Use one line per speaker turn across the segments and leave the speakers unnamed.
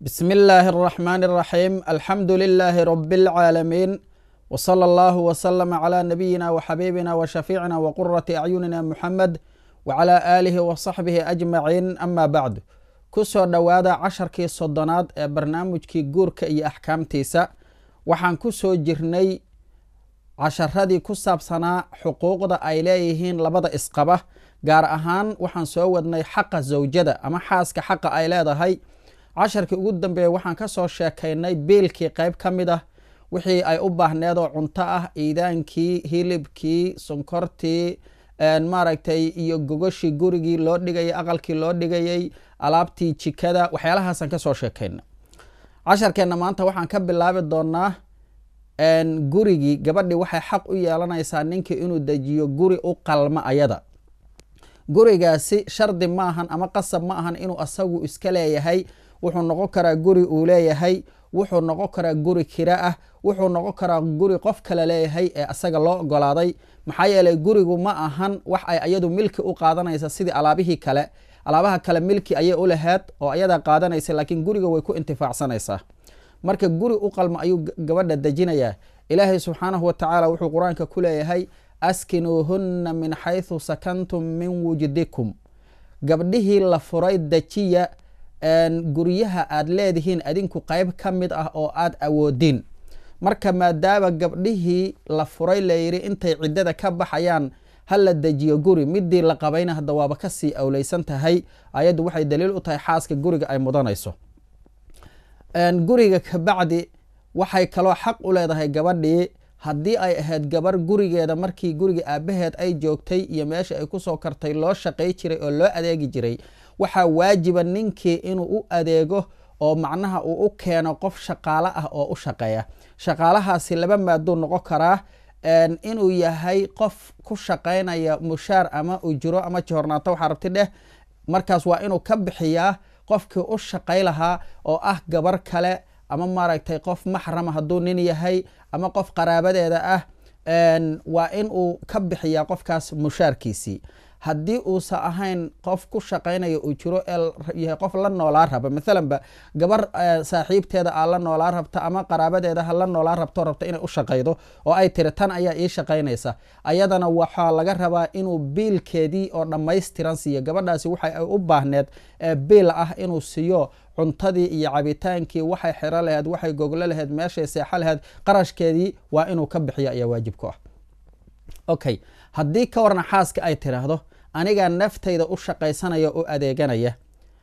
بسم الله الرحمن الرحيم الحمد لله رب العالمين وصلى الله وسلم على نبينا وحبيبنا وشفيعنا وقرة أعيننا محمد وعلى آله وصحبه أجمعين أما بعد kusoo dhowaada casharkii soddonaad ee barnaamijkii guurka iyo axkaamtiisa waxaan ku soo jirnay casharadii ku saabsanaa xuquuqda ay leeyihiin labada isqaba gaar ahaan waxaan soo wadnay xaqa zawjada ama xaaska xaqa ay leedahay casharkii ugu dambeeya waxaan ka soo sheekaynay biilkii qayb ka mid ah wixii ay u baahneed oo cunto ah iidaankii hilibkii sonkortii maaragtay iyo gogoshii gurigii loo dhigayay aqalkii loo dhigayay alaabtii jikada waxyaalahaasaan ka soo sheekayna casharkeenna maanta waxaan ka bilaabi doonaa gurigii gabadhii waxay xaq u yeelanaysaa ninkii inuu dejiyo guri u qalma ayada gurigaasi shardi ma ahan ama qasab ma ahan inuu asagu iska leeyahay wuxuu noqon karaa guri uu leeyahay wuxuu noqon karaa guri kira ah wuxuu noqon karaa guri qof kale leeyahay ee asaga loo ogolaaday maxaa yeeley gurigu ma ahan wax ay ayadu milki u qaadanaysa sidii alaabihii kale alaabaha kale milki ayay u laheed oo ayadaa qaadanaysa laakiin guriga way ku intifaacsanaysaa marka guri u qalma ayuu gabadha dejinayaa ilaahay subxaanahu wa tacaala wuxuu qur-aanka ku leeyahay askinuuhunna min xaysu sakantum min wujdikum gabdhihii la furay dejiya guryaha aad leedihiin adinku qayb ka mid ah oo aad awoodin marka maadaama gabdhihii la furay layidhi intay ciddada ka baxayaan ha la dejiyo guri midii la qabayna hadda waaba kasii awleysan tahay ayaddu waxay daliil u tahay xaaska guriga ay mudanayso guriga kabacdi waxay kaloo xaq u leedahay gabadhii haddii ay ahayd gabar gurigeeda markii guriga aabaheed ay joogtay iyo meesha ay kusoo kartay loo shaqay jiray oo loo adeegi jiray waxaa waajiba ninkii inuu u adeego oo macnaha uu u keeno qof shaqaalo ah oo u shaqeeya shaqaalahaasi laba maaduu noqon karaa inuu yahay qof ku shaqaynaya mushaar ama ujuro ama jihornaato waxaa rabti dheh markaas waa inuu ka bixiyaa qofkii u shaqay lahaa oo ah gabar kale ama maaragtay qof maxrama hadduu nin yahay ama qof qaraabadeeda ah waa in uu ka bixiyaa qofkaas mushaarkiisii haddii uusa ahayn qof ku shaqaynaya uu jiro yahay qof la noolaa raba maalanba gabar saaxiibteeda aa la noolaa rabta ama qaraabadeeda ha la noolaa rabto rabta inay u shaqaydo oo ay tiri tan ayaa ii shaqaynaysa ayadana waxaa laga rabaa inuu biilkeedii oo dhammaystiran siiyo gabadhaasi waxa ay u baahneed biil ah inuu siiyo cuntadii iyo cabitaankii waxay xiro laheyd waxay goglo laheyd meeshay seexo laheyd qarashkeedii waa inuu ka bixiyo ayaa waajib ku ah okay haddii ka warna xaaska ay tiraahdo anigaa naftayda u shaqaysanaya oo adeeganaya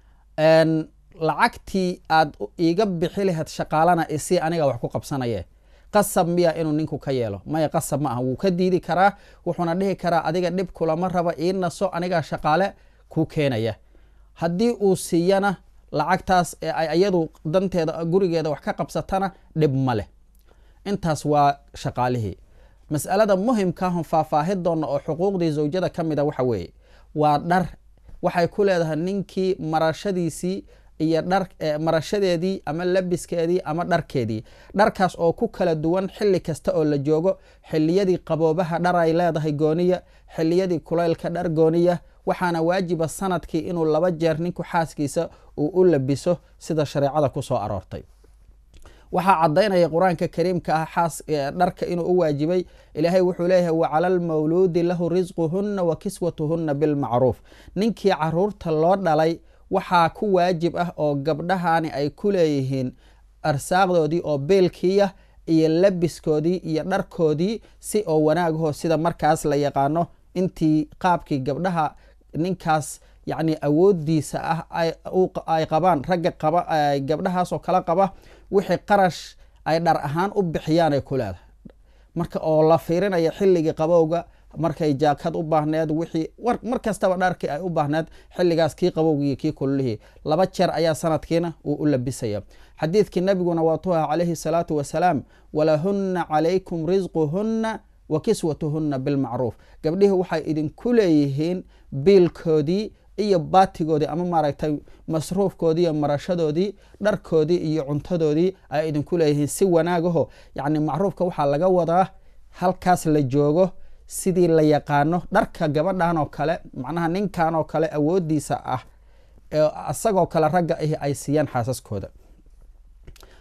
lacagtii aad iiga bixi laheyd shaqaalana isii aniga wax ku qabsanaye qasab miya inuu ninku ka yeelo maya qasab ma aha wuu ka diidi karaa wuxuuna dhihi karaa adiga dhib kulama raba ii naso anigaa shaqaale kuu keenaya haddii uu siiyana lacagtaas ee ay iyadu danteeda gurigeeda wax ka qabsatana dhib ma leh intaas waa shaqaalihii mas'alada muhimkaahon faahfaahin doona oo xuquuqdii zawjada ka mida waxa weeye waa dhar waxay ku leedahay ninkii marashadiisii iyo dhar marashadeedii ama labiskeedii ama dharkeedii dharkaas oo ku kala duwan xilli kasta oo la joogo xilliyadii qaboobaha dhar ay leedahay gooniya xilliyadii kulaylka dhar gooniya waxaana waajiba sanadkii inuu laba jeer ninku xaaskiisa uu u labiso sida shareecada ku soo aroortay waxaa caddaynaya qur-aanka kariimka ah xaas dharka inuu u waajibay ilaahay wuxuu leeyahay wacala almawluudi lahu risquhunna wa kiswatuhunna bilmacruuf ninkii caruurta loo dhalay waxaa ku waajib ah oo gabdhahani ay ku leeyihiin arsaaqdoodii oo beelkiiya iyo labiskoodii iyo dharkoodii si oo wanaagaho sida markaas la yaqaano intii qaabkii gabdhaha ninkaas yacni awoodiisa ah ay qabaan ragga qaba gabdhahaasoo kala qaba wixii qarash ay dhar ahaan u bixiyaan ay ku leedahay marka oo la fiirinaya xilligii qabowga markay jaakad u baahneed wixii mar kastaba dharkii ay u baahneed xilligaas kii qabowgiiyo kii kululihii laba jeer ayaa sanadkiina uu u labisaya xadiidkii nabiguna waatuu aha calayhi salaatu wasalaam walahunna calaykum risquhunna wa kiswatuhunna bilmacruuf gabdhihii waxay idinku leeyihiin biilkoodii iyo baatigoodii ama maaragtay masruufkoodii iyo marashadoodii dharkoodii iyo cuntadoodii ay idinku leeyihiin si wanaagaho yacni macruufka waxaa laga wadaa halkaas la joogo sidii la yaqaano dharka gabadhan oo kale macnaha ninkan oo kale awoodiisa ah isagoo kale ragga ahi ay siiyaan xaasaskooda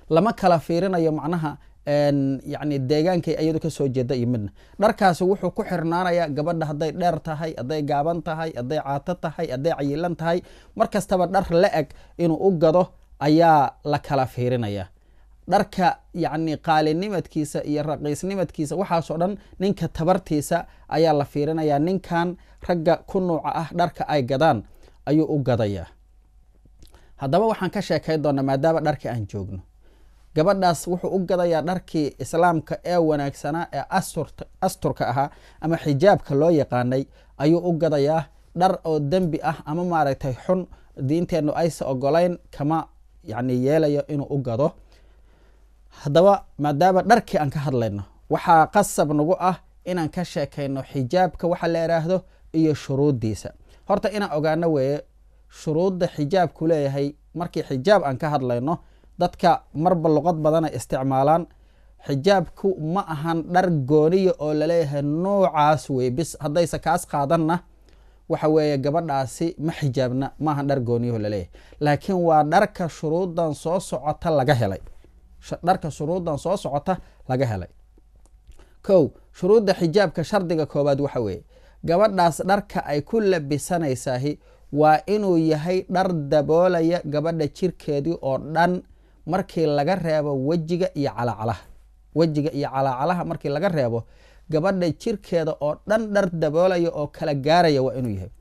lama kala fiirinayo macnaha yani deegaankay iyadu kasoo jeeda iyo midna dharkaasi wuxuu ku xirnaanayaa gabadha hadday dheer tahay hadday gaaban tahay hadday caato tahay hadday cayilan tahay mar kastaba dhar la eg inuu u gado ayaa la kala fiirinaya dharka yacni qaalinimadkiisa iyo raqiisnimadkiisa waxaasoo dhan ninka tabartiisa ayaa la fiirinayaa ninkan ragga ku nuuca ah dharka ay gadaan ayuu u gadayaa haddaba waxaan ka sheekay doonaa maadaama dharka aan joogno gabadhaas wuxuu u gadayaa dharkii islaamka ee wanaagsanaa ee asturka ahaa ama xijaabka loo yaqaanay ayuu u gadayaa dhar oo dembi ah ama maaragtay xun diinteennu aysa ogolayn kama yani yeelayo inuu u gado haddaba maadaama dharkii aan ka hadlayno waxaa qasab nagu ah inaan ka sheekayno xijaabka waxa la idhaahdo iyo shuruuddiisa horta inaan ogaano weeye shuruudda xijaabku leeyahay markii xijaab aan ka hadlayno dadka marba luqad badanay isticmaalaan xijaabku ma ahan dhar gooniya oo laleeyahay noocaas wey bis haddayse kaas qaadanna waxa weeye gabadhaasi ma xijaabna maahan dhar gooniyaho laleeyahay laakiin waa dharka shuruuddan soo socota laga helay dharka shuruuddan soo socota laga helay kow shuruudda xijaabka shardiga koobaad waxa weeye gabadhaas dharka ay ku labisanaysahi waa inuu yahay dhar daboolaya gabadha jirkeedii oo dhan markii laga reebo wejiga iyo calacalaha wejiga iyo calacalaha markii laga reebo gabadha jirkeeda oo dhan dhar daboolaya oo kala gaaraya waa inuu yahay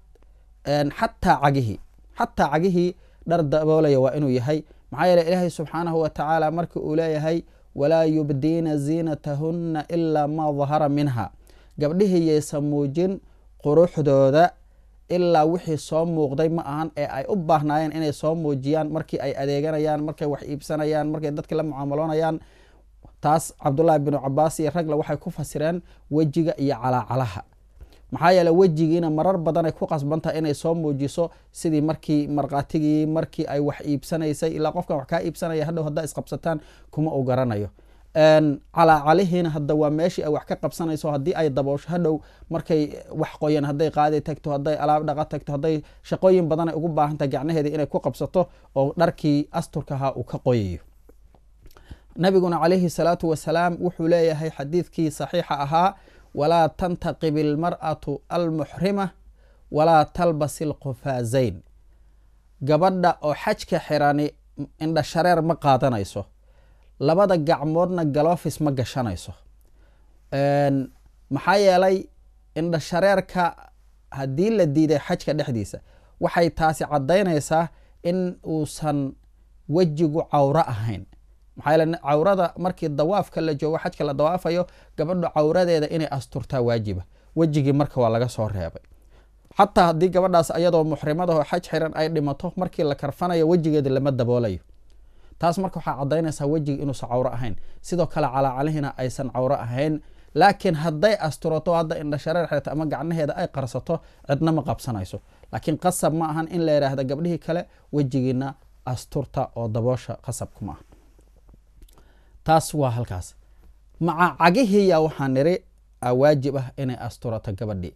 xataa cagihii xataa cagihii dhar daboolaya waa inuu yahay maxaa yeele ilaahay subxaanahu wa tacaala markii uu leeyahay walaa yubdiina ziinatahunna ilaa maa dahara minha gabdhihii yaysa muujin quruxdooda ilaa wixii soo muuqday ma ahan ee ay u baahnaayeen inay soo muujiyaan markii ay adeeganayaan markay wax iibsanayaan markay dadka la mucaamaloonayaan taas cabdullaahi binu cabaas iyo ragle waxay ku fasireen wejiga iyo calaacalaha maxaa yeele wejigiina marar badanay ku qasbantahay inay soo muujiso sidii markii markhaatigii markii ay wax iibsanaysay ilaa qofkan wax kaa iibsanaya hadhow haddaa isqabsataan kuma u garanayo calaacalihiina hadda waa meeshii ay wax ka qabsanayso haddii ay daboosho hadhow markay wax qoyan hadday qaadi tagto hadday alaab dhaqa tagto hadday shaqooyin badanay ugu baahantahay gacnaheedii inay ku qabsato oo dharkii asturkahaa uu ka qoyayo nabiguna calayhi salaatu wasalaam wuxuu leeyahay xadiidkii saxiixa ahaa walaa tantaqib ilmar'atu almuxrima walaa talbas ilqufaazayn gabadha oo xajka xirani indha shareer ma qaadanayso labada gacmoodna galofis ma gashanayso maxaa yeelay indha shareerka haddii la diiday xajka dhexdiisa waxay taasi caddaynaysaa in uusan wejigu cawro ahayn maxaa yeele cawrada markii dawaafka la joogo xajka la dawaafayo gabadhu cawradeeda inay asturtaa waajiba wejigii marka waa laga soo reebay xataa haddii gabadhaas ayadoo muxrimadaho xaj xiran ay dhimato markii la karfanayo wejigeeda lama daboolayo taas marka waxaa caddaynaysaa wejiga inuusan cawro ahayn sidoo kale calaacalihina aysan cawro ahayn laakiin hadday asturato hadda indha shareer xirta ama gacnaheeda ay qarsato cidna ma qabsanayso laakiin qasab ma ahan in la yidhaahda gabdhihii kale wejigiina asturta oo daboosha qasabku ma aha taas waa halkaas maca cagihiya waxaa niri waajib ah inay asturato gabadhii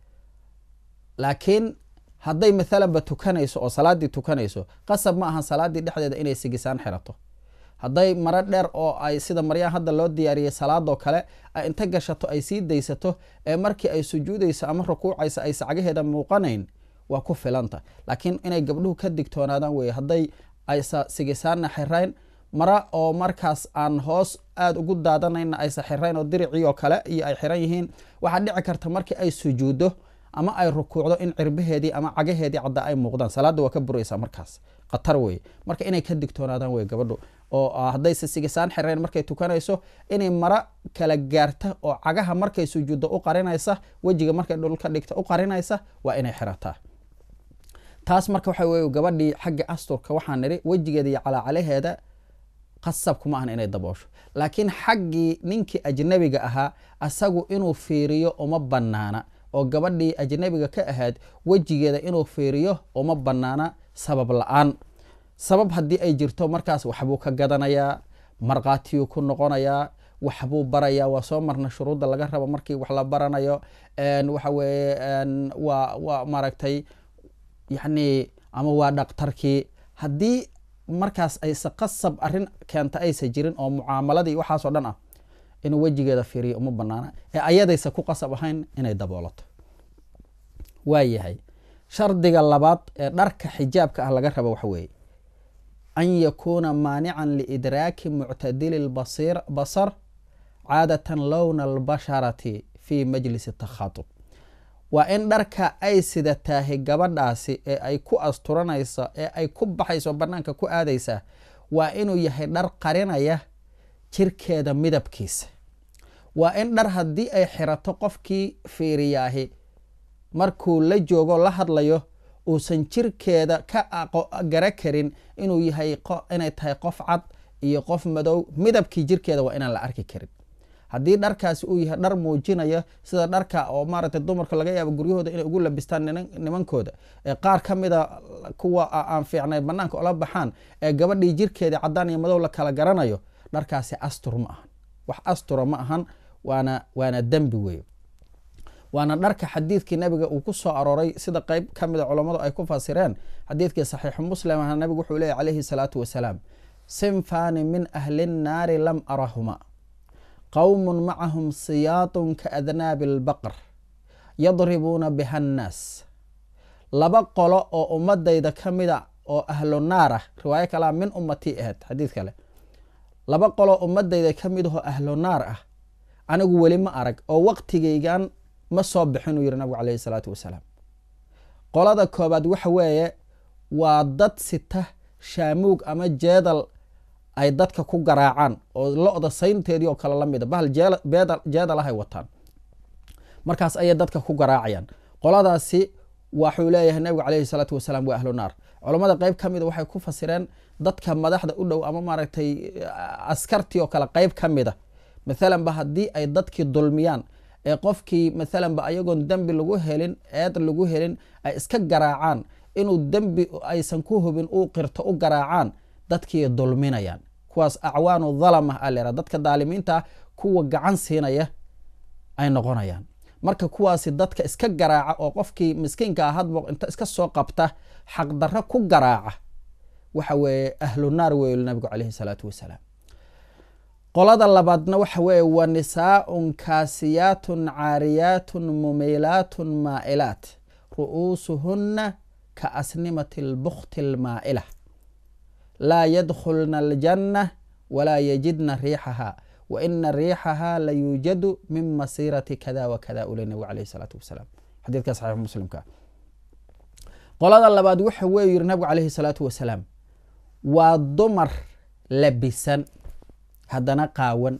laakiin hadday maalanba tukanayso oo salaaddii tukanayso qasab ma ahan salaaddii dhexdeeda inay sigisaan xirato hadday maro dheer oo ay sida maryaa hadda loo diyaariyey salaadoo kale ay inta gashato ay sii daysato ee markii ay sujuudayso ama rukuucayso ay sacgaheeda muuqanayn waa ku filanta laakiin inay gabdhuhu ka digtoonaadaan weye hadday aysa sigisaanna xirayn mara oo markaas aan hoos aada ugu daadanayna aysa xirayn oo diricii oo kale iyo ay xiran yihiin waxaa dhici karta markii ay sujuuddo ama ay rukuucdo in cirbaheedii ama cagaheedii cadda ay muuqdaan salaadda waa ka buraysaa markaas khatar weye marka inay ka digtoonaadaan wey gabadhu oo haddayse sigisaan xirayn markay tukanayso inay mara kala gaarta oo cagaha markay sujuuddo u qarinaysa wejiga markay dhulka dhigta u qarinaysa waa inay xirataa taas marka waxa weye gabadhii xagga asturka waxaa nidhi wejigeeda iyo calaacalaheeda qasab kuma ahan inay daboosho laakiin xaggii ninkii ajnabiga ahaa asagu inuu fiiriyo uma banaana oo gabadhii ajnabiga ka ahayd wejigeeda inuu fiiriyo uma banaana sabab la-aan sabab haddii ay jirto markaas waxbuu ka gadanayaa markhaatiyuu ku noqonayaa waxbuu barayaa waa soo marna shuruudda laga rabo markii wax la baranayo waxa weeye waa waa maaragtay yacni ama waa dhaktarkii haddii markaas ayse qasab arrin keenta aysa jirin oo mucaamaladii waxaasoo dhan ah inuu wejigeeda fiiriyo uma banaana ee ayadaysa ku qasab ahayn inay daboolato waayahay shardiga labaad ee dharka xijaabka ah laga rabo waxa weeye an yakuuna maanican liidraaki muctadili basar caadatan lowna albasharati fi majlisi takhatub waa in dharka ay sidataahay gabadhaasi ee ay ku asturanayso ee ay ku baxayso banaanka ku aadaysaa waa inuu yahay dhar qarinaya jirkeeda midabkiisa waa in dhar haddii ay xirato qofkii fiiriyaahi markuu la joogo la hadlayo uusan jirkeeda ka gara karin inuu yahay inay tahay qof cad iyo qof madow midabkii jirkeeda waa inaan la arki karin haddii dharkaasi uu yahay dhar muujinaya sida dharka oo maaragtay dumarka laga yaabo guryahooda inay ugu labistaan nimankooda ee qaar ka mida kuwa aan fiicnay banaanka ola baxaan ee gabadhii jirkeedii cadaan iyo madow la kala garanayo dharkaasi astur ma ahan wax astura ma ahan waana waana dembi wey waana dharka xadiidkii nabiga uu ku soo arooray sida qeyb ka mida culammadu ay ku fasireen xadiidkii saxiixu muslim ah nabigu wuxuu leeyay calayhi salaatu wasalaam sinfani min ahli nnaari lam arahuma qowmun macahum siyaatun kaadnaabi albaqr yadribuuna biha annaas laba qolo oo ummadayda ka mida oo ahlu naar ah riwaayo kalea min ummatii ahayd xadiid kale laba qolo ummadayda ka mid ahoo ahlu naar ah anigu weli ma arag oo waqtigaygan ma soo bixin uu yihi nabigu caleyhi salaatu wasalaam qolada koobaad waxa weeye waa dad sita shaamuug ama jeedal ay dadka ku garaacaan oo lo-da saynteedii oo kale la mida bahal jeedal ahay wataan markaas ayay dadka ku garaacayaan qoladaasi waxuu leeyahay nabigu caleyhi salaatu wasalaam waa ahlu naar culammada qeyb ka mida waxay ku fasireen dadka madaxda u dhow ama maaragtay askartii oo kale qeyb ka mida mathalanba haddii ay dadkii dulmiyaan ee qofkii mathalanba ayagoon dembi lagu helin eed lagu helin ay iska garaacaan inuu dembi aysan ku hubin uu qirto u garaacaan dadkii dulminayaan kuwaas acwaanu dhalama a leera dadka daalimiinta kuwa gacan siinaya ay noqonayaan marka kuwaasi dadka iska garaaca oo qofkii miskiinka ah hadbo inta iska soo qabta xaqdarro ku garaaca waxa weeye ahlu naar wey nabigu caleyhi salaatu wasalaam qolada labaadna waxa weeye wa nisaaun kaasiyaatun caariyaatun mumilaatun maa'ilaat ru'uusuhunna ka asnimati lbukti almaa'ila laa yadkhulna aljanna walaa yajidna riixaha wa ina riixaha la yuujadu min masiirati kada wa kada ule nabigu caleyhi salaatu wasalaam xadiidka saxiix muslimka qolada labaad waxa weyu yiri nabigu caleyhi salaatu wasalaam waa dumar labisan haddana qaawan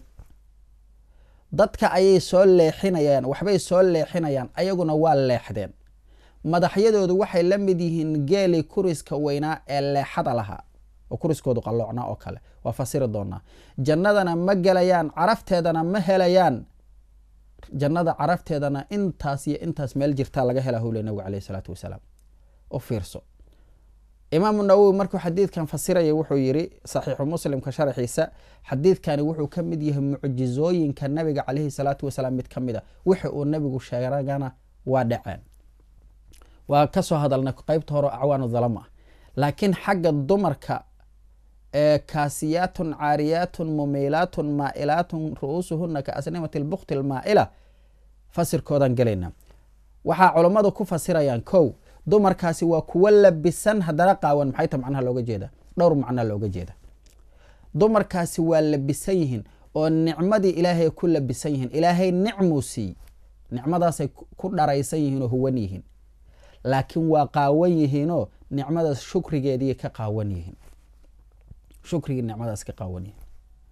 dadka ayay soo leexinayaan waxbay soo leexinayaan ayaguna waa leexdeen madaxyadoodu waxay la mid yihiin geeli kuriska weynaa ee leexada lahaa oo kuriskoodu qalloocnaa oo kale waa fasiri doonaa jannadana ma gelayaan carafteedana ma helayaan jannada carafteedana intaas iyo intaas meel jirtaa laga hela howle nabigu caleyhi salaatu wasalaam u fiirso imaamu nawowi markuu xadiidkan fasiraya wuxuu yiri saxiixu muslimka sharaxiisa xadiidkani wuxuu ka mid yahay mucjizooyinka nabiga caleyhi salaatu wasalaam mid ka mid a wixi uu nabigu sheegana waa dhaceen waa kasoo hadalnay qeybta hore acwaanu dhalama ah laakiin xagga dumarka ee kaasiyaatun caariyaatun mumilaatun maa'ilaatun ru'uusuhuna ka asnimati lbukti almaa'ila fasirkoodan gelayna waxaa culammadu ku fasirayaan kow dumarkaasi waa kuwo labisan haddana qaawan maxay ta macnaha looga jeeda dhowr macnaa looga jeeda dumarkaasi waa labisan yihiin oo nicmadii ilaahay ku labisan yihiin ilaahay nicmuu siiy nicmadaasay ku dharaysan yihiin oo huwan yihiin laakiin waa qaawan yihiinoo nicmadaas shukrigeedii ka qaawan yihiin shukrigii nicmadaas ka qaawan yihiin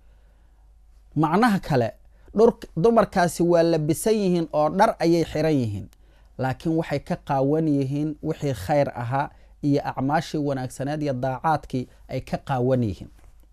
macnaha kale dumarkaasi waa labisan yihiin oo dhar ayay xiran yihiin laakiin waxay ka qaawan yihiin wixii khayr ahaa iyo acmaashii wanaagsaneed iyo daacaadkii ay ka qaawan yihiin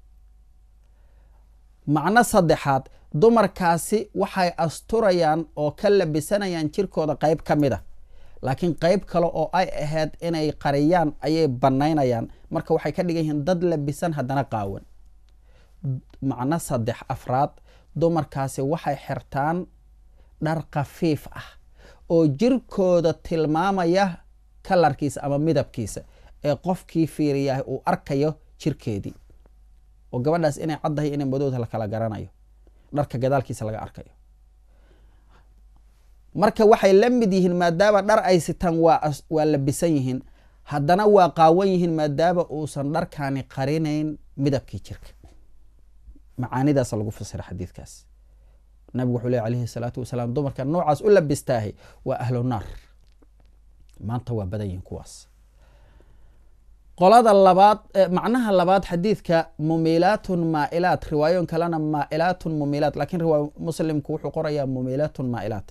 macno saddexaad dumarkaasi waxay asturayaan oo ka labisanayaan jirkooda qeyb ka mid a laakiin qeyb kale oo ay ahayd inay qariyaan ayay banaynayaan marka waxay ka dhigan yihiin dad labisan haddana qaawan macno saddex afraad dumarkaasi waxay xirtaan dhar khafiif ah oo jirkooda tilmaamaya kalarkiisa ama midabkiisa ee qofkii fiiriyahay uu arkayo jirkeedii oo gabadhaas inay caddahay inay madowda lakala garanayo dharka gadaalkiisa laga arkayo marka waxay la mid yihiin maadaama dhar ay sitaan waa waa labisan yihiin haddana waa qaawan yihiin maadaama uusan dharkaani qarinayn midabkii jirka macaanidaas lagu fasira xadiidkaas nabigu wuxuu ley alayhi salaatu wasalaam dumarka noocaas u labistaahay waa ahlu naar maanta waa badan yihiin kuwaas qolada labaad macnaha labaad xadiidka mumilaatun maailaat riwaayoon kalena maailaatun mumilaat lakin riwaay muslimku wuxuu qorayaa mumilaatun maailaat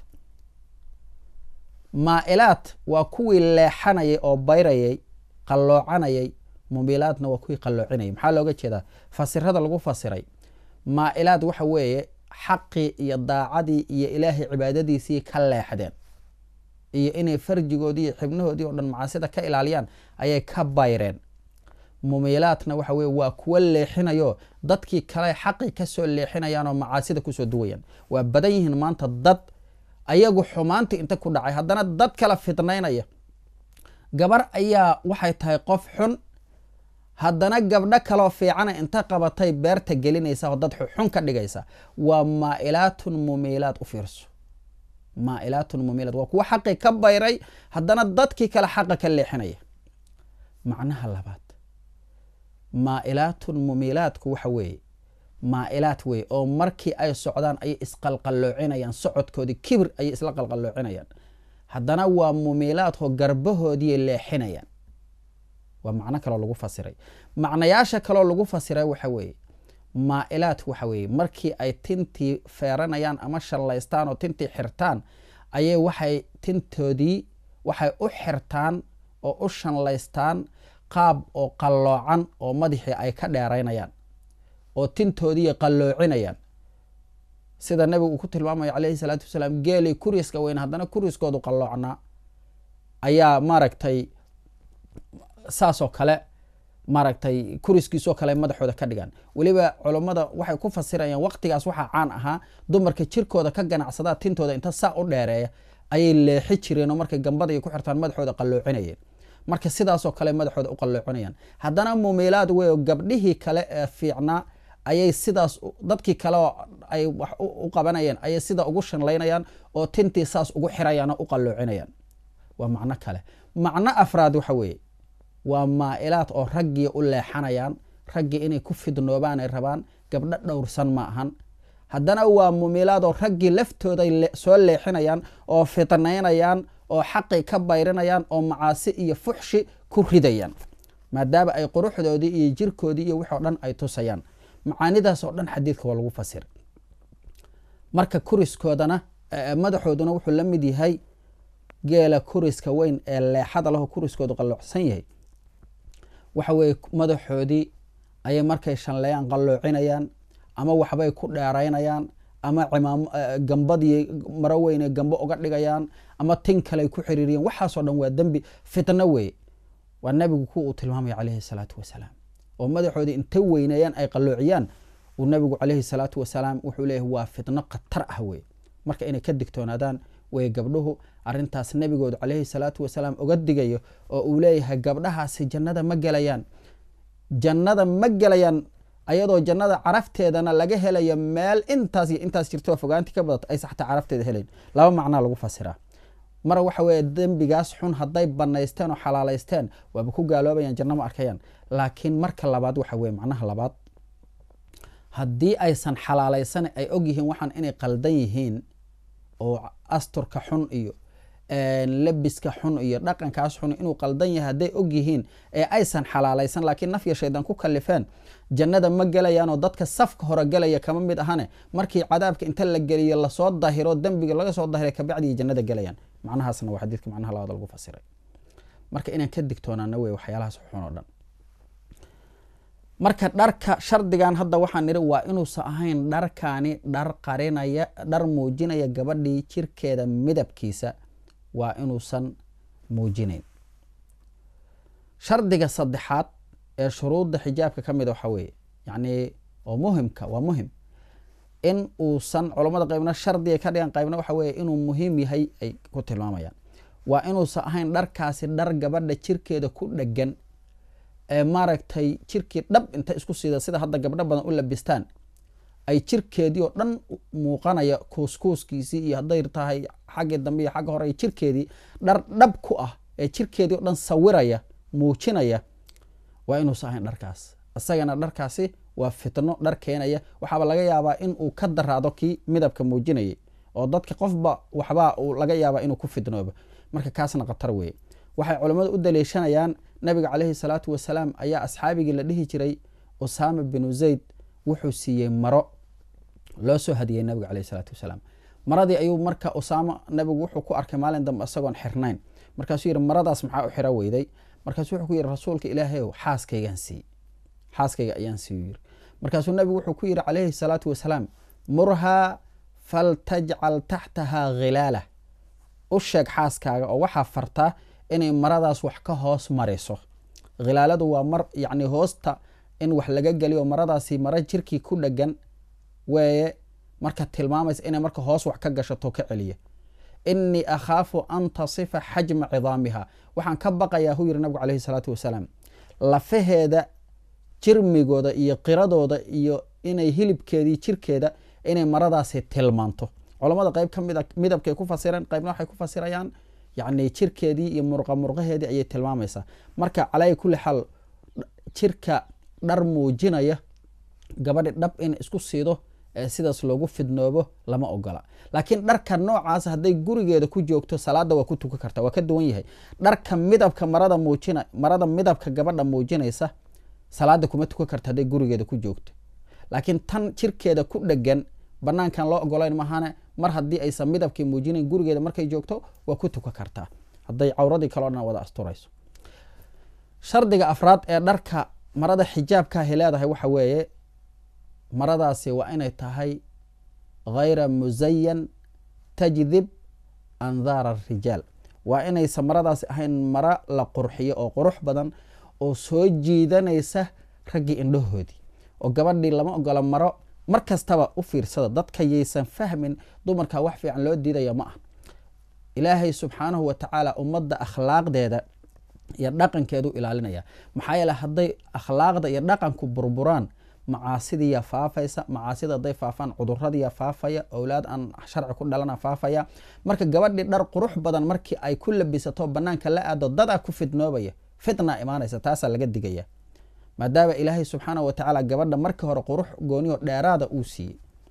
maailaat waa kuwii leexanayay oo bayrayay qalloocanayay mumilaatna waa kuwii qalloocinayay maxaa looga jeedaa fasirada lagu fasiray maailaat waxa weeye xaqii iyo daacadii iyo ilaahay cibaadadiisii ka leexdeen iyo inay farjigoodii iyo xibnahoodii oo dhan macaasida ka ilaaliyaan ayay ka bayreen mumilaatna waxa weye waa kuwa leexinayo dadkii kale xaqii kasoo leexinayaan oo macaasida kusoo duwayaan waa badan yihiin maanta dad ayagu xumaanta inta ku dhacay haddana dad kala fidnaynaya gabar ayaa waxay tahay qof xun haddana gabdho kaloo fiicana inta qabatay beerta gelinaysa oo dad xun ka dhigaysa waa maailaatun mumilaat u fiirso maailaatun mumilaat waa kuwa xaqii ka bayray haddana dadkii kale xaqa ka leexinaya macnaha labaad maailaatun mumilaatku waxa weeye maailaat wey oo markii ay socdaan ayay isqalqalloocinayaan socodkoodii kibir ayay isla qalqalloocinayaan haddana waa mumilaatoo garbahoodii leexinayaan waa macno kaloo lagu fasiray macnayaasha kaloo lagu fasiray waxa weeye maailaat waxa weeye markii ay tintii feeranayaan ama shallaystaan oo tintii xirtaan ayay waxay tintoodii waxay u xirtaan oo u shanlaystaan qaab oo qalloocan oo madaxii ay ka dheeraynayaan oo tintoodii qalloocinayaan sida nabigu uu ku tilmaamayo calayhi salaatu wasalaam geelay kuriiska weyn haddana kuriiskoodu qalloocnaa ayaa maaragtay saasoo kale maaragtay kuriskiisoo kale madaxooda ka dhigaan weliba culummada waxay ku fasirayaan waqtigaas waxaa caan ahaa dumarka jirkooda ka ganacsadaa tintooda inta saa u dheereeya ayay leexi jireen oo markay gambada ay ku xirtaan madaxooda qalloocinayeen marka sidaasoo kale madaxooda u qalloocinayaan haddana mumilaad wey oo gabdhihii kale ee fiicnaa ayay sidaas dadkii kale oo ay wax u qabanayeen ayay sida ugu shanlaynayaan oo tintii saas ugu xirayaan oo u qalloocinayaan waa macno kale macno afraad waxa weeye waa maailaad oo raggii u leexanayaan raggii inay ku fidnoobaan ay rabaan gabdho dhowrsan ma ahan haddana waa mumilaad oo raggii laftooday soo leexinayaan oo fidnaynayaan oo xaqii ka bayrinayaan oo macaasi iyo fuxshi ku ridayaan maadaama ay quruxdoodii iyo jirkoodii iyo wixoo dhan ay tusayaan macaanidaas oo dhan xadiidka waa lagu fasiray marka kuriskoodana madaxooduna wuxuu la mid yahay geela kuriska weyn ee leexada laho kuriskoodu qalloocsan yahay waxa weeye madaxoodii ayay markay shanleeyaan qalloocinayaan ama waxbay ku dheeraynayaan ama cimaam gambadii maro weyne gambo uga dhigayaan ama tin kaley ku xiriiriyaan waxaasoo dhan waa dembi fitno weeye waa nabigu ku uu tilmaamaya calayhi salaatu wasalaam oo madaxoodii inta weyneeyaan ay qalloociyaan uu nabigu calayhi salaatu wasalaam wuxuu leeyahay waa fitno khatar ah weye marka inay ka digtoonaadaan way gabdhuhu arintaas nabigoodu calayhi salaatu wasalaam uga digayo oo uu leeyahay gabdhahaasi jannada ma gelayaan jannada ma gelayaan ayadoo jannada carafteedana laga helayo meel intaas iyo intaas jirto fogaanti ka badato aysa xataa carafteeda helayn laba macnaa lagu fasiraa mar waxa weeye dembigaas xun hadday banaysteen oo xalaalaysteen waaba ku gaaloobayaan janno ma arkayaan laakiin marka labaad waxa weye macnaha labaad haddii aysan xalaalaysan ay og yihiin waxaan inay qaldan yihiin oo asturka xun iyo labiska xun iyo dhaqankaas xun inuu qaldan yahay hadday og yihiin ee aysan xalaalaysan laakiin nafya shaydan ku kalifeen jannada ma gelayaanoo dadka safka hore gelaya kama mid ahane markii cadaabka inta la geliyo lasoo dahiro dembiga laga soo dahiray kabacdii jannada gelayaan macnahaasna waa xadiidka macnaha labaad lagu fasiray marka inaan ka digtoonaana wey waxyaalahaas xun oo dhan marka dharka shardigan hadda waxaan niri waa inuusan ahayn dharkaani dhar qarinaya dhar muujinaya gabadhii jirkeeda midabkiisa waa inuusan muujinayn shardiga saddexaad ee shuruudda xijaabka ka mida waxaa weeye yacni oo muhimka waa muhim in uusan culammada qaybna shardiga ka dhigan qaybna waxa weeye inuu muhiim yahay ay ku tilmaamayaan waa inuusan ahayn dharkaasi dhar gabadha jirkeeda ku dhegan maaragtay jirkii dhab inta isku sida sida hadda gabdho badan u labistaan ay jirkeedii oo dhan muuqanaya kuuskuuskiisii iyo hadday tahay xaggii dambe iyo xagga hore jirkeedii dhar dhab ku ah ee jirkeedii o dhan sawiraya muujinaya waa inuusa ahayn dharkaas isagana dharkaasi waa fitno dhar keenaya waxaaba laga yaabaa in uu ka daraado kii midabka muujinayay oo dadka qofba waxbaa uu laga yaabaa inuu ku fitnoobo marka kaasna khatar weeye waxay culammadu u daliishanayaan nabiga caleyhi salaatu wasalaam ayaa asxaabigii la dhihi jiray usaama binu zayd wuxuu siiyey maro loo soo hadiyey nabiga caleyhi salaatu wasalaam maradii ayuu marka usaama nabigu wuxuu ku arkay maalin dambe isagoon xirnayn markaasuu yidhi maradaas maxaa u xiro weyday markaasuu wuxuu ku yidhi rasuulka ilaahayow xaaskaygaan siiy xaaskayga ayaan siiyu yiri markaasuu nabigu wuxuu ku yidhi caleyhi salaatu wasalaam murhaa faltajcal taxtahaa khilaala u sheeg xaaskaaga oo waxaa fartaa inay maradaas wax ka hoos mariso khilaaladu waa mar yacni hoosta in wax laga geliyo maradaasi maro jirkii ku dhegan weeye marka tilmaamaysa inay marka hoos wax ka gashato ka celiya inii akhaafu an tasifa xajma cidaamiha waxaan ka baqayaa hu yiri nabigu caleyhi salaatu wasalaam lafaheeda jirmigooda iyo qiradooda iyo inay hilibkeedii jirkeeda inay maradaasi tilmaanto culamada qeyb ka mid a midabkay ku fasireen qeybna waxay ku fasirayaan yacni jirkeedii iyo murqa murqaheedii ayay tilmaamaysaa marka calaa kulli xaal jirka dhar muujinaya gabadhi dhab in isku siido ee sidaas loogu fidnoobo lama ogola laakiin dharka noocaas hadday gurigeeda ku joogto salaada waa ku tukan karta waa ka duwan yahay dharka midabka marada muujina marada midabka gabadha muujinaysa salaada kuma tukan karta hadday gurigeeda ku joogto laakiin tan jirkeeda ku dhegan banaankan loo ogolayn mahane mar haddii aysan midabkii muujinayn gurigeeda markay joogto waa ku tukan kartaa hadday cawradii kaleo dhan wada asturayso shardiga afraad ee dharka marada xijaabkaahi leedahay waxa weeye maradaasi waa inay tahay hayra musayan tajdib andaara arijaal waa inaysan maradaasi ahayn maro la qurxiyo oo qurux badan oo soo jiidanaysa raggii indhahoodii oo gabadhii lama ogola maro mar kastaba u fiirsada dadka yaysan fahmin dumarka wax fiican loo diidaya ma ah ilaahay subxaanahu wa tacaala ummadda akhlaaqdeeda iyo dhaqankeedu ilaalinaya maxaa yeele hadday akhlaaqda iyo dhaqanku burburaan macaasidiiya faafaysa macaasida hadday faafaan cuduradiiya faafaya owlaad aan sharci ku dhalana faafaya marka gabadhii dhar qurux badan markii ay ku labisato banaanka la aado dadaa ku fidnoobaya fitna imaanaysa taasaa laga digaya maadaama ilaahay subxaana wa tacaala gabadha markii hore qurux gooniyo dheeraada uu siiyey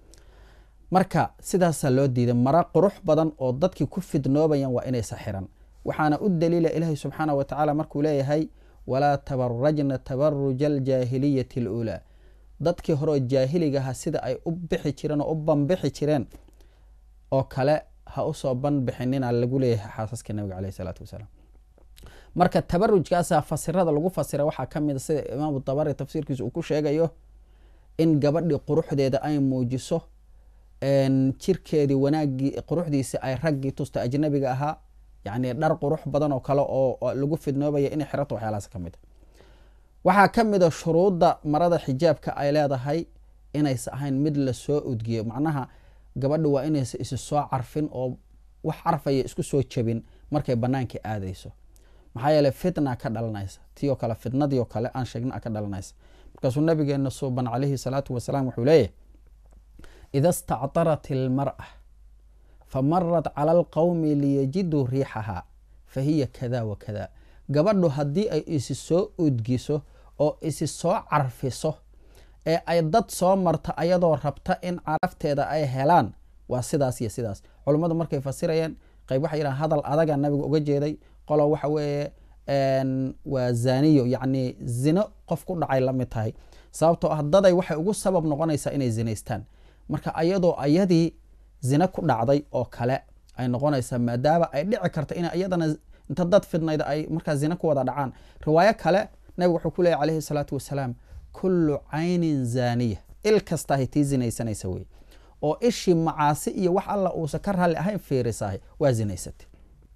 marka sidaasaa loo diiday maro qurux badan oo dadkii ku fidnoobayan waa inaysa xiran waxaana u daliila ilaahay subxaana wa tacaala markuu leeyahay walaa tabarajna tabaruja aljaahiliyati aluulaa dadkii horeoo jaahiligaha sida ay u bixi jireen oo u banbixi jireen oo kale ha usoo banbixinina lagu leeyahay xaasaska nabiga caleyh isalaatu wasalaam marka tabarujkaasa fasirada lagu fasira waxaa ka mid a sida imaamu dabari tafsiirkiisa uu ku sheegayo in gabadhii quruxdeeda ay muujiso jirkeedii wanaagii quruxdiisi ay raggii tusta ajnabiga ahaa yacni dhar qurux badan oo kale oo lagu fidnoobaya inay xirato waxyaalahaas ka mid a waxaa ka mid a shuruudda marada xijaabka ay leedahay inaysa ahayn mid lasoo udgiyo macnaha gabadha waa inaysa isi soo carfin oo wax carfaya isku soo jabin markay banaanka aadayso maxaa yeele fitna ka dhalanaysa ti oo kale fitnadii oo kale aan sheegna ka dhalanaysa markaasuu nabigeena suuban calayhi salaatu wasalaam wuxuu leeyahy ida stactarat ilmar'a famarat cala alqowmi liyajiduu riixaha fa hiya kada wa kada gabadhu haddii ay isi soo udgiso oo isi soo carfiso ee ay dad soo marto ayadoo rabta in carafteeda ay helaan waa sidaas iyo sidaas culummadu markay fasirayeen qayb waxay yidhahan hadal adaga nabiga uga jeeday qolo waxa weeye waa zaniyo yacni zino qof ku dhacay la mid tahay sababtoo ah daday waxay ugu sabab noqonaysaa inay zinaystaan marka ayadoo ayadii zina ku dhacday oo kale ay noqonaysaa maadaama ay dhici karta in iyadana inta dad fidnayda ay markaa zina ku wada dhacaan riwaayo kale nabigu wuxuu ku leeyay calayhi salaatu wasalaam kullu caynin zaaniya il kastahay tii zinaysanaysa wey oo ishii macaasi iyo wax alla uusan ka raalli ahayn fiirisahay waa zinaysatay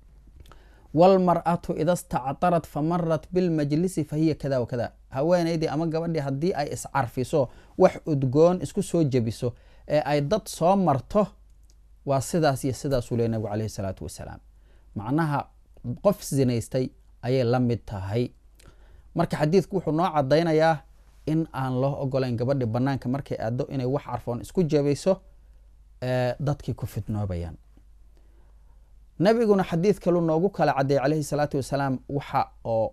wlmar'atu ida stactarat famarat bilmajlisi fahiya kada wakada haweenaydii ama gabadhii haddii ay iscarfiso wax udgoon isku soo jebiso ee ay dad soo marto waa sidaas iyo sidaasuu leey nabigu caleyhi salaatu wasalaam macnaha qof zinaystay ayay la mid tahay marka xadiidku wuxuu noo cadaynayaa in aan loo ogolayn gabadhi banaanka markay aado inay wax carfoon isku jebayso dadkii ku fidnoobayaan nabiguna xadiid kalu noogu kala cadeeyey calayhi salaatu wasalaam waxa oo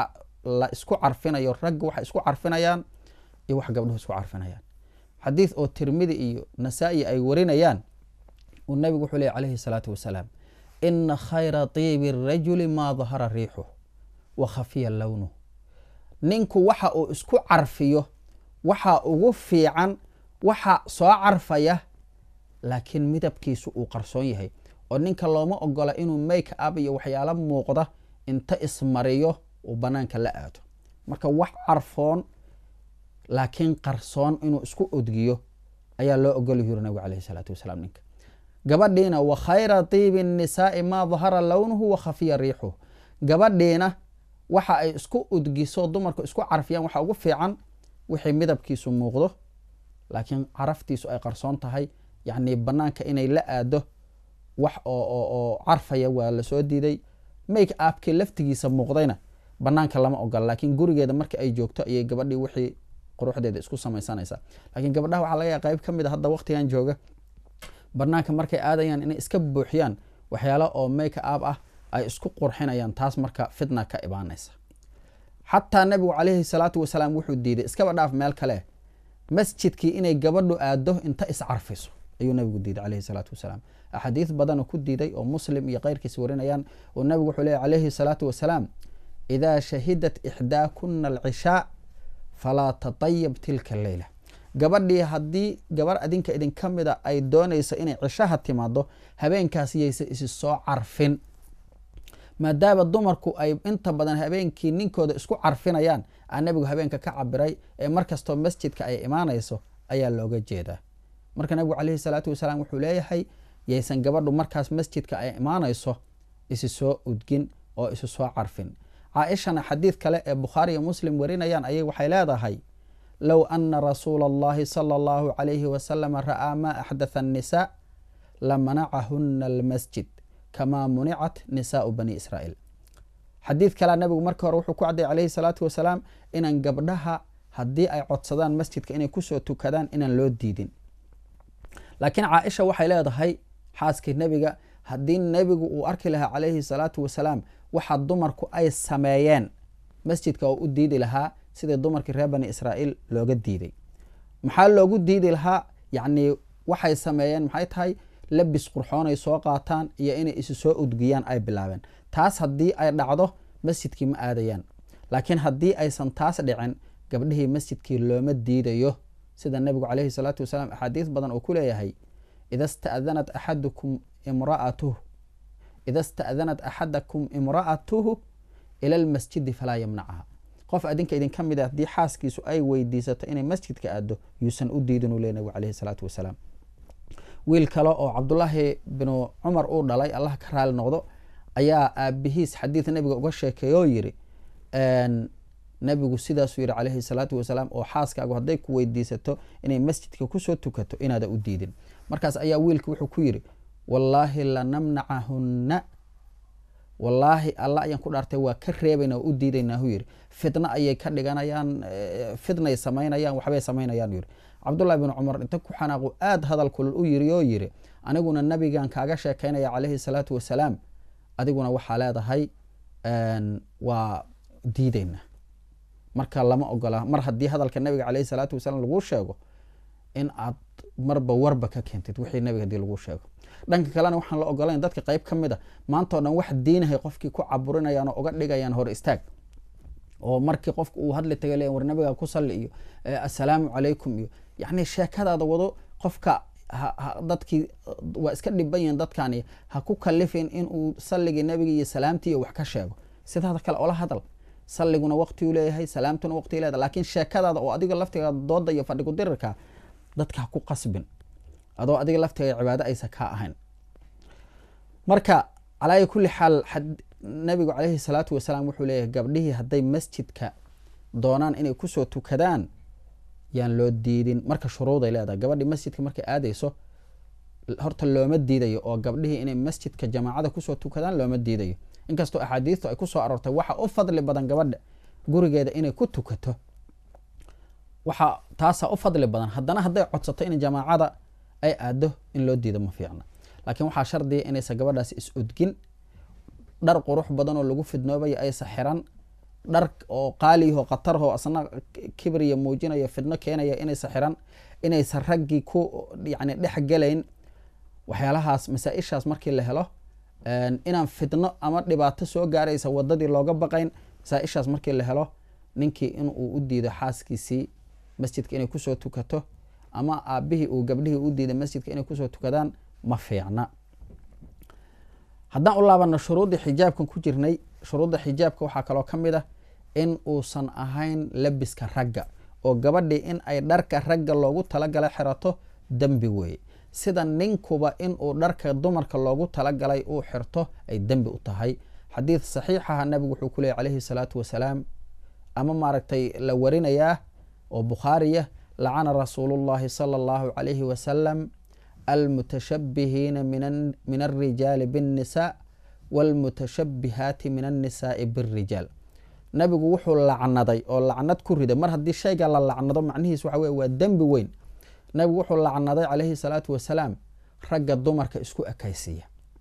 la isku carfinayo ragga waxay isku carfinayaan iyo wax gabdhuhu isku carfinayaan xadiid oo tirmidi iyo nasaa-i ay warinayaan uu nabigu wuxuu leey calayhi salaatu wasalaam ina khayra tiibi rajuli maa dahara riixuh wa khafiya lownuh ninku waxa uu isku carfiyo waxa ugu fiican waxa soo carfaya laakiin midabkiisu uu qarsoon yahay oo ninka looma ogola inuu make up iyo waxyaalo muuqda inta ismariyo uu banaanka la aado marka wax carfoon laakiin qarsoon inuu isku odgiyo ayaa loo ogol yuri nabigu caleyhi salaatu wasalaam ninka gabadhiina wa khayra tiibi nisaai maa dahara lownuhu wa khafiya riixuhu gabadhiina waxa ay isku udgiso dumarku isku carfiyaan waxa ugu fiican wixii midabkiisu muuqdo laakiin caraftiisu ay qarsoon tahay yacni banaanka inay la aado wax oo carfaya waa lasoo diiday make apkii laftigiisa muuqdayna banaanka lama ogola laakiin gurigeeda marka ay joogto ayay gabadhii wixii quruxdeeda isku samaysanaysaa laakiin gabadhaha waxaa laga yaa qayb ka mid a hadda waqtigan jooga banaanka markay aadayaan inay iska buuxiyaan waxyaalo oo make up ah ay isku qurxinayaan taas marka fitna ka imaanaysa xataa nabigu caleyhi salaatu wasalaam wuxuu diiday iskaba dhaaf meel kale masjidkii inay gabadhu aado inta iscarfiso ayuu nabigu diiday caleyhi salaatu wasalaam axaadiis badanoo ku diiday oo muslim iyo keyrkiis warinayaan oo nabigu wuxuu leey caleyhi salaatu wasalaam idaa shahidat ixdaakuna alcishaa falaa tatayab tilka leyla gabadhii haddii gabar adinka idinka mida ay doonayso inay cishaha timaado habeenkaas yaysa isi soo carfin maadaama dumarku ay inta badan habeenkii ninkooda isku carfinayaan aa nabigu habeenka ka cabiray ee markastoo masjidka ay imaanayso ayaa looga jeedaa marka nabigu caleyhi salaatu wasalaam wuxuu leeyahay yaysan gabadhu markaas masjidka ay imaanayso isi soo udgin oo isu soo carfin caaishana xadiid kale ee bukhaari iyo muslim warinayaan ayay waxay leedahay low ana rasuula allahi sala allahu calayhi wasalama ra'aa maa axdatha annisaa lamanacahuna almasjid kamaa municat nisaau bani israa'iil xadiid kalea nabigu marka hore wuxuu ku cadday calayhi salaatu wasalaam inaan gabdhaha haddii ay codsadaan masjidka inay kusoo tukadaan inaan loo diidin laakiin caaisha waxay leedahay xaaskii nebiga haddii nebigu uu arki lahaa calayhi salaatu wasalaam waxa dumarku ay sameeyeen masjidka oo u diidi lahaa sidii dumarkii reer bani israa'iil looga diiday maxaa loogu diidi lahaa yacni waxay sameeyeen maxay tahay labis qurxoon ay soo qaataan iyo inay isu soo udgiyaan ay bilaabeen taas haddii ay dhacdo masjidkii ma aadayaan laakiin haddii aysan taas dhicin gabdhihii masjidkii looma diidayo sida nebigu caleyhi salaatu wasalaam axaadiis badan oo ku leeyahay ida sta'danat axadukum imra'atuh ida sta'danat axadakum imra'atuhu ila almasjidi falaa yamnacaha qof adinka idinka mid a haddii xaaskiisu ay weydiisato inay masjidka aado yuusan u diidin uu ley nabigu caleyhi salaatu wasalaam wiil kale oo cabdulaahi binu cumar uu dhalay allah ka raali noqdo ayaa aabihiis xadiid nabiga uga sheekeey oo yiri nabigu sidaasuu yihi caleyhi salaatu wasalaam oo xaaskaagu hadday ku weydiisato inay masjidka kusoo tukato inaada u diidin markaas ayaa wiilka wuxuu ku yiri wallaahi lanamnacahunna wallaahi alla ayaan ku dhaartay waa ka reebayna oo u diidaynaa hu yiri fitna ayay ka dhiganayaan fitnay samaynayaan waxbay samaynayaan yiri cabdullahi bin cumar inta ku xanaaqu aada hadal kulul u yiri oo yiri aniguna nabigan kaaga sheekaynaya caleyhi salaatu wasalaam adiguna waxaa leedahay waa diideyna marka lama ogola mar haddii hadalka nabiga caleyhi salaatu wasalaam laguu sheego in aad marba warba ka keentid wixii nabiga hadii laguu sheego dhanka kalena waxaan la ogolayn dadka qeyb ka mid a maantao dhan wax diinahay qofkii ku caburinayaan oo uga dhigayaan hor istaag oo markii qofka uu hadli taga le war nabiga ku salli iyo assalaamu calaykum iyo yacni sheekadaada wado qofka dadkii waa iska dhiban yihin dadkani ha ku kalifin inuu salligii nabiga iyo salaamtii iyo wax ka sheego sidaada kale ola hadal salliguna waqtiuu leeyahay salaamtuna waqti leedahay laakiin sheekadaada oo adiga laftigaada dooda iyo fadhigu dirirka dadka ha ku qasbin adoo adiga laftiga cibaado aysa kaa ahayn marka calaa kulli xaal nabigu caleyhi salaatu wasalaam wuxuu leeyahay gabdhihii hadday masjidka doonaan inay kusoo tukadaan yaan loo diidin marka shuruuday leedahay gabadhii masjidka markay aadayso horta looma diidayo oo gabdhihii inay masjidka jamaacada kusoo tukadaan looma diidayo inkastoo axaadiistu ay kusoo aroortay waxa u fadli badan gabadha gurigeeda inay ku tukato waxaa taasaa u fadli badan haddana hadday codsato in jamaacada ay aado in loo diido ma fiicna laakiin waxaa shardiya inaysan gabadhaasi is odgin dhar qurux badan oo lagu fidnoobayo aysa xiran dhar oo qaaliyaho khatarho asna kibriya muujinayo fidno keenaya inaysa xiran inaysan raggii ku yani dhex gelayn waxyaalahaas masaa-ishaas markii la helo inaan fidno ama dhibaato soo gaaraysa wadadii looga baqayn masaa-ishaas markii la helo ninkii inuu u diido xaaskiisii masjidka inay kusoo tukato ama aabihii uu gabdhihii u diiday masjidka inay kusoo tukadaan ma fiicna haddaan u laabano shuruuddii xijaabkan ku jirnay shuruudda xijaabka waxaa kaloo ka mid ah in uusan ahayn labiska ragga oo gabadhii in ay dharka ragga loogu talagala xirato dembi weeye sida ninkuba inuu dharka dumarka loogu talagalay uu xirto ay dembi u tahay xadiid saxiixaha nabigu wuxuu ku leeyay calayhi salaatu wasalaam ama maaragtay la warinayaa oo bukhaariya lacana rasuulu llahi sala allahu calayhi wasalam almutashabihiina min alrijaali biاnnisaa wاlmutashabihaati min annisaai bاrijaal nabigu wuxuu lacnaday oo lacnad ku riday mar haddii shayga la lacnado macnihiis waxa wey waa dembi weyn nabigu wuxuu lacnaday calayhi salaatu wasalaam ragga dumarka isku ekaysiiya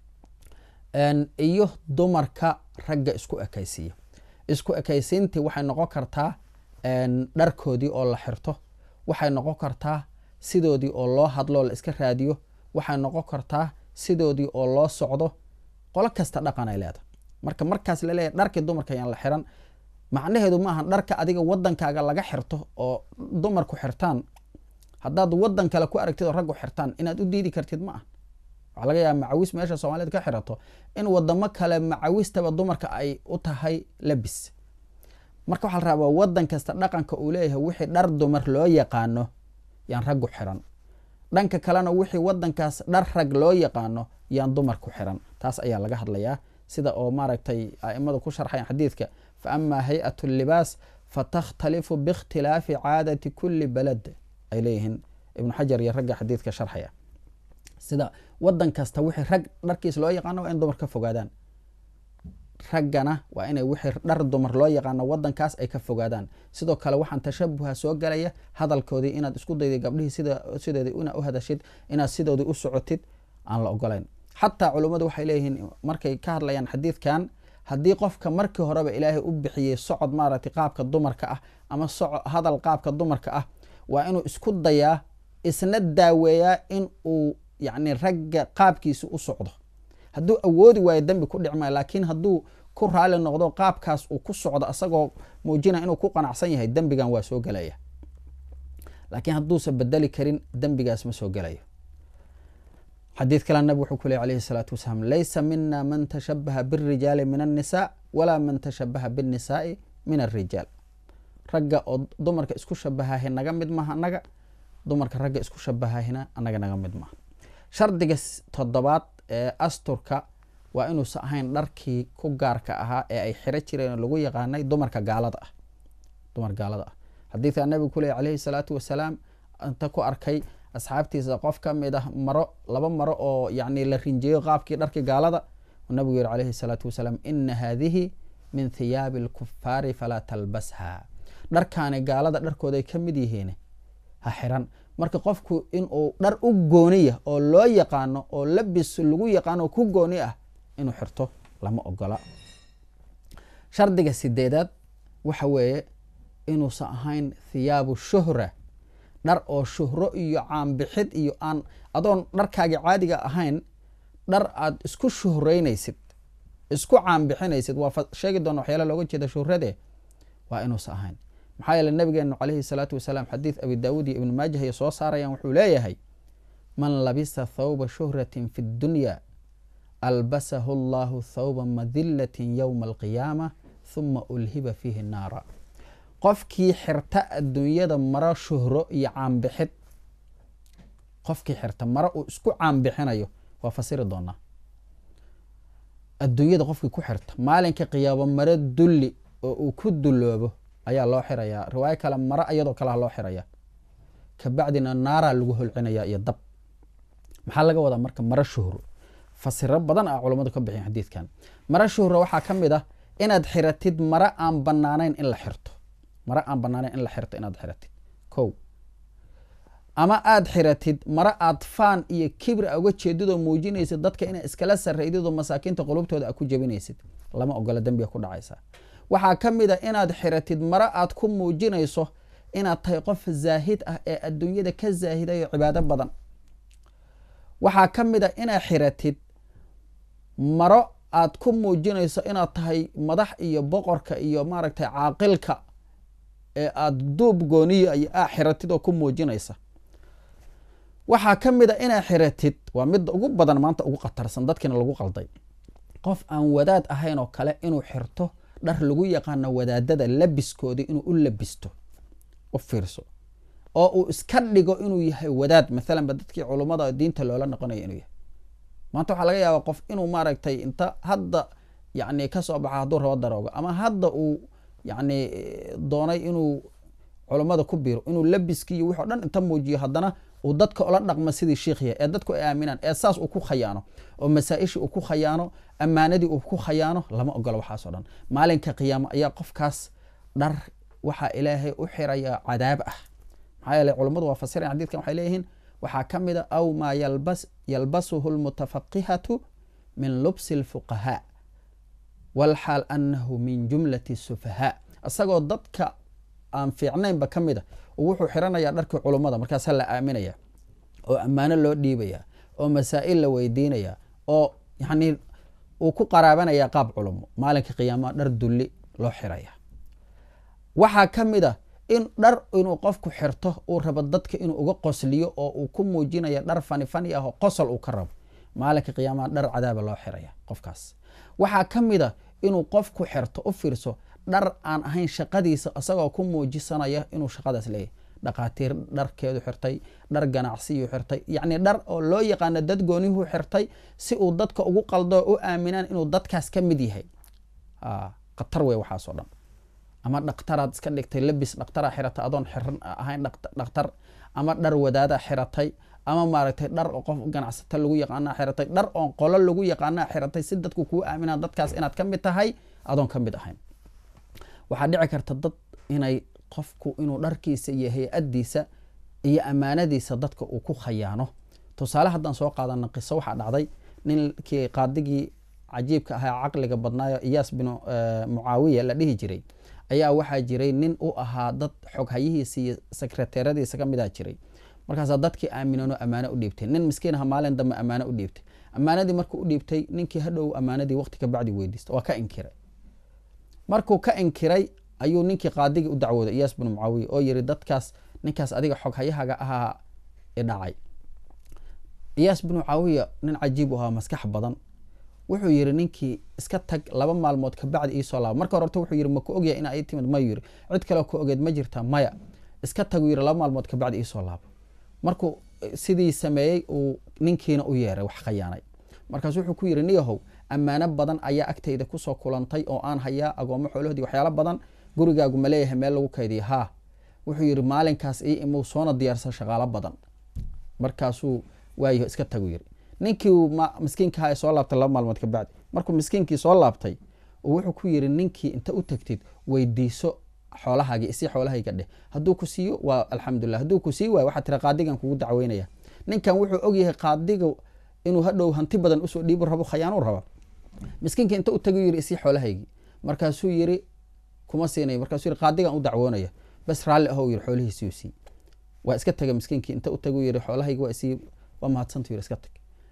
iyo dumarka ragga isku ekaysiiya isku ekaysiintii waxay noqon kartaa dharkoodii oo la xirto waxay noqon kartaa sidoodii oo loo hadloo la iska raadiyo waxay noqon kartaa sidoodii oo loo socdo qolo kasta dhaqan ay leedahay marka markaas laleeyahy dharkii dumarka ayaan la xiran macnaheedu maaha dharka adiga wadankaaga laga xirto oo dumarku xirtaan haddaad wadan kale ku aragtid oo raggu xirtaan inaad u diidi kartid ma ah waxaa laga yaaba macawis meesha soomaaliyed ka xirato in wadamo kale macawistaba dumarka ay u tahay labis marka waxaa la rabaa wadan kasta dhaqanka uu leeyahay wixii dhar dumar loo yaqaano yaan raggu xiran dhanka kalena wixii wadankaas dhar rag loo yaqaano yaan dumarku xiran taas ayaa laga hadlayaa sida oo maaragtay aimadu ku sharxayan xadiidka fa amaa hay-at libaas fatakhtalifu biikhtilaafi caadati kuli balad ay leeyihiin ibnu xajar iyo ragga xadiidka sharxaya sida wadan kasta wixii rag dharkiis loo yaqaano waa in dumar ka fogaadaan raggana waa inay wixii dhar dumar loo yaqaano wadankaas ay ka fogaadaan sidoo kale waxaan tashabuha soo galaya hadalkoodii inaad isku dayday gabdhihii sidoodii ina u hadashid inaad sidoodii u socotid aan la ogolayn xataa culummadu waxay leeyihiin markay ka hadlayaan xadiidkan haddii qofka markii horeba ilaahay u bixiyey socod maaragtay qaabka dumarka ah ama hadal qaabka dumarka ah waa inuu isku dayaa isna daaweeyaa in uu yacni ragga qaabkiisa u socdo hadduu awoodi waayo dembi ku dhicmaayo laakiin hadduu ku raali noqdo qaabkaas uu ku socdo asagoo muujinaya inuu ku qanacsan yahay dembigan waa soo gelaya laakiin hadduusan bedeli karin dembigaas ma soo gelayo xadiid kale nabig wuxuu ku ley alayhi salaatu wasalaam laysa mina man tashabaha birijaali min annisaa walaa man tashabaha binnisaai min alrijaal ragga oo dumarka isku shabahahi naga mid maaha anaga dumarka ragga isku shabahahina anaga naga mid maaha shardiga toddobaad ee asturka waa inuusan ahayn dharkii ku gaarka ahaa ee ay xiro jireen oo lagu yaqaanay dumarka gaalada ah dumar gaalada ah xadiidka nabigu ku ley calayhi salaatu wasalaam inta ku arkay asxaabtiisa qof ka mid ah maro laba maro oo yacni la rinjeeyo qaabkii dharkii gaalada nabigu yihi calayhi salaatu wasalaam ina haadihi min thiyaabi alkufaari falaa talbasha dharkaani gaalada dharkooda ay ka mid yihiin ha xiran marka qofku inuu dhar u gooniya oo loo yaqaano oo labis lagu yaqaano oo ku gooni ah inuu xirto lama ogola shardiga sideedaad waxa weeye inuusan ahayn thiyaabu shuhra dhar oo shuhro iyo caanbixid iyo aan adoon dharkaagi caadiga ahayn dhar aad isku shuhreynaysid isku caanbixinaysid waa sheegi doona waxyaala looga jeeda shuhrade waa inuusan ahayn maxaa yeele nabigeenu calayhi salaatu wasalaam xadiid abi daawuud iyo ibnu maajah ay soo saarayaan wuxuu leeyahay man labisa thawba shuhratin fi dunya albasahu allahu thawba madilatin yowma alqiyaama huma ulhiba fiihi naara qofkii xirta adduunyada maro shuhro iyo caanbixid qofkii xirta maro uu isku caanbixinayo waa fasiri doonaa adduunyada qofkii ku xirta maalinka qiyaabo maro dulli oo uu ku duloobo ayaa loo xirayaa riwaayo kale maro iyadoo kalea loo xiraya kabacdina naaraa lagu holcinaya iyo dab maxaa laga wadaa marka maro shuhro fasiro badan ah culammadu ka bixin xadiidkan maro shuhro waxaa ka mid ah inaad xiratid mare aan banaanayn in la xirto mare aan banaanayn in la xirto inaad xiratid ko ama aada xiratid mare aad faan iyo kibri a uga jeedidoo muujinaysid dadka inaa iskala sarraydid oo masaakiinta qulubtooda a ku jebinaysid lama ogola dembiga ku dhacaysaa waxaa ka mid a inaad xiratid mare aad ku muujinayso inaad tahay qof zaahid ah ee adduunyada ka zaahidayo cibaado badan waxaa ka mid a inaad xiratid maro aad ku muujinayso inaad tahay madax iyo boqorka iyo maaragtay caaqilka ee aada duub gooniya iyo aa xiratid oo ku muujinaysa waxaa ka mid a inaad xiratid waa midda ugu badan maanta ugu khatarsan dadkiina lagu qalday qof aan wadaad ahayn oo kale inuu xirto dhar lagu yaqaano wadaadada labiskoodii inuu u labisto u fiirso oo uu iska dhigo inuu yahay wadaad maalan ba dadkii culummada diinta loola noqonaya inuu yahay maanta waxaa laga yaabaa qof inuu maaragtay inta hadda yani kasoo baxa hadduu rabo daroogo ama hadda uu yani doonay inuu culummada ku biiro inuu labiskii iyo wix o dhan inta muujiyo haddana uu dadka ula dhaqmo sidii sheikh yahay ee dadku ay aaminaan ee saas uu ku khayaano oo masaa-ishii uu ku khayaano ammaanadii uu ku khayaano lama ogolo waxaasoo dhan maalinka qiyaamo ayaa qofkaas dhar waxaa ilaahay u xiraya cadaab ah maxaa yeele culummadu waa fasirayan xadidkan waxay leeyihiin waxaa ka mid a aw maa yalbas yalbasuhu lmutafaqihatu min lubsi lfuqahaa walxaal anahu min jumlati sufahaa isagoo dadka aan fiicnaynba ka mid a wuxuu xiranayaa dharkii culummada markaasa la aaminaya oo ammaano loo dhiibaya oo masaa'il la weydiinaya oo yani uu ku qaraabanaya qaab culumo maalinka qiyaamaha dhar dulli loo xiraya waxaa ka mid a in dhar inuu qofku xirto uu rabo dadka inuu uga qosliyo oo uu ku muujinaya dhar fani fani ah oo qosol uu ka rabo maalinka qiyaamaha dhar cadaaba loo xiraya qofkaas waxaa ka mid a inuu qofku xirto u fiirso dhar aan ahayn shaqadiisa isagoo ku muujisanaya inuu shaqadaas leeyahy dhaqaatiir dharkeedu xirtay dhar ganacsiyuu xirtay yacni dhar oo loo yaqaano dad goonihuu xirtay si uu dadka ugu qaldo u aaminaan inuu dadkaas ka mid yahay khatar wey waxaasoo dhan ama dhakhtaraad iska dhigtay labis dhakhtaraa xiratay adoon xiran ahayn dhakhtar ama dhar wadaada xiratay ama maaragtay dhar oo qof ganacsata lagu yaqaana xiratay dhar oon qolo lagu yaqaana xiratay si dadku kuu aaminaan dadkaas inaad ka mid tahay adoon ka mid ahayn waxaa dhici karta dad inay qofku inuu dharkiisa iyo hay-adiisa iyo ammaanadiisa dadka uu ku khayaano tusaale haddaan soo qaadana qiso waxaa dhacday ninkii qaadigii cajiibka ahaa caqliga badnaayo iyaas binu mucaawiya la dhihi jiray ayaa waxaa jiray nin u ahaa dad xoghayihiisa iyo sekreteeradiisa ka midaa jiray markaasaa dadkii aaminano ammaano u dhiibtay nin miskiin aha maalin dambe ammaano u dhiibtay ammaanadii markuu u dhiibtay ninkii hadhow ammaanadii waqti ka bacdi weydiista waa ka inkiray markuu ka inkiray ayuu ninkii qaadigii u dacwooday iyaas binu mucaawiya oo yiri dadkaas ninkaas adiga xoghayahaga ahaa idhacay iyaas binu mucaawiya nin cajiib u ahaa maskax badan wuxuu yiri ninkii iska tag laba maalmood kabacdi iisoo laaba marka hore horta wuxuu yiri ma ku ogyahay inaa ii timid mayu yiri cid kaleo ku ogeed ma jirta maya iska tagu yiri laba maalmood kabacdi iisoo laabo markuu sidii sameeyey uu ninkiina u yeeray wax khayaanay markaasu wuxuu ku yiri niyahow ammaano badan ayaa agtayda kusoo kulantay oo aan hayaa agoomo xoolahoodii waxyaalo badan gurigaagu ma leeyahay meel lagu kaydiya haa wuxuu yiri maalinkaas ii imuu soona diyaarsan shaqaalo badan markaasuu waayaho iska tagu yiri ninkii miskiinkaha soo laabtay laba maalmood ka bacdi markuu miskiinkii soo laabtay wuxuu ku yiri ninkii inta u tagtid weydiiso xoolahaagii isi xoolahayga dheh hadduu ku siiyo waa alxamdulilah hadduu ku sii waayo waxaa tira qaadigan kugu dacweynaya ninkan wuxuu ogyahay qaadiga inuu hadhow hanti badan usoo dhiibu rabo khayaanu raba miskiinka inta u tagu yiri isii xoolahaygii markaasuu yiri kuma siinay markaasuu yiri qaadigan u dacwoonaya bas raalli ahow yiri xoolihiisii sii waa iska taga miskiinkii inta u tagu yiri xoolahaygi waa isii waa mahadsanta yiri iska tag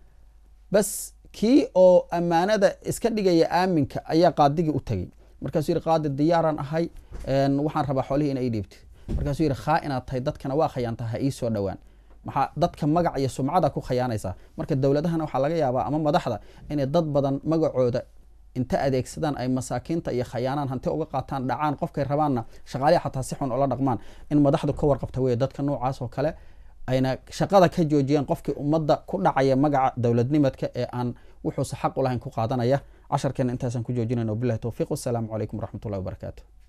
bas kii oo ammaanada iska dhigaya aaminka ayaa qaadigii u tagay markaasuu yiri qaadi diyaaraan ahay waxaan rabaa xoolihii ina ii dhiibtid markaasuu yiri khaa inaad tahay dadkana waa khayaantaa ha ii soo dhowaan maxaa dadka magac iyo sumcada ku khayaanaysaa marka dowladahana waxaa laga yaabaa ama madaxda inay dad badan magacooda inta adeegsadaan ay masaakiinta iyo khayaanaan hanti uga qaataan dhacaan qofkay rabaanna shaqaalihi xataa si xun ula dhaqmaan in madaxdu ka warqabta wey dadka noocaas oo kale ayna shaqada ka joojiyeen qofkii ummadda ku dhacaya magaca dowladnimadka ee aan wuxuuse xaq u lahayn ku qaadanaya casharkeena intaasaan ku joojinayna wabilahi towfiiq wasalaamu calaykum waraxmat ullahi wabarakaatu